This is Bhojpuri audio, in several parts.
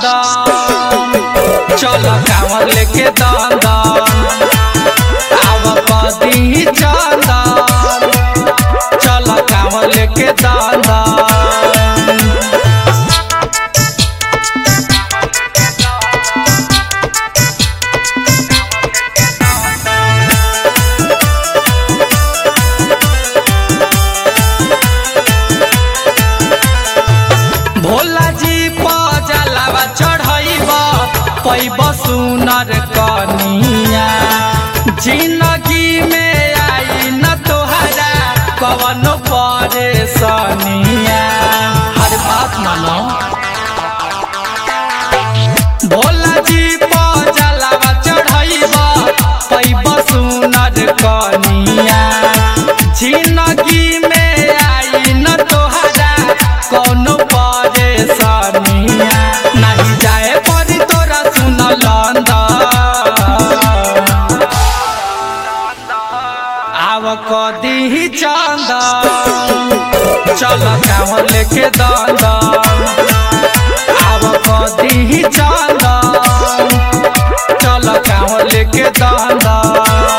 चंदन चल कांवर लेके दंदन आव कदी चंदन चल कांवर लेके दंदन भोला जी पजलावा चढ़ैब पैब सुनर कनिया जिंदगी में आई न तोहरा कवनो परेशानिया हर बात मानो भोला जी पजलावा चढ़ैब पैब सुनर कनिया जिंदगी में आई न तोहरा कौनो परेशानिया नहीं जाए परी तोरा सुन आव कदी चंदन चल कांवर लेके दंदन आव कदी चंदन चल कांवर लेके दंदन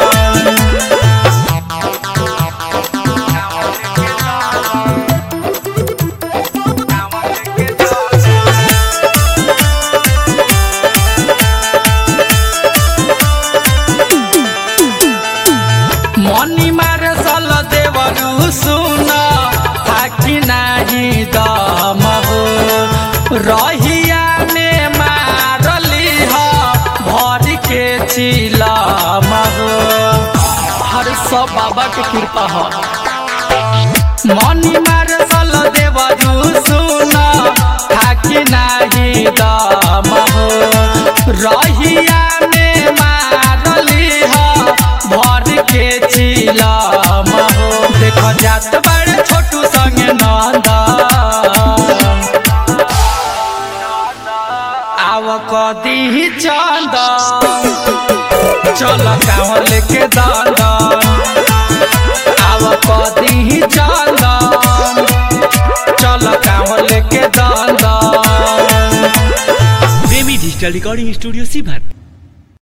मनी मारे सल देवरु सुन थाकी नाही दम हो रहिया में मारली ह भर के चिलम हो हर सब बाबा के कृपा हो मनी मारे सल देवरु सुन थाकी नाही दम हो रहिया में मारली ह भर के चिलम हो देख जात बड़े छोटू संगे नंद आव कदी चंद चल कांवर लेके दंदन आव कदी चंदन चल कांवर लेके दंदन प्रेमी डिजिटल रिकॉर्डिंग स्टूडियो सीभर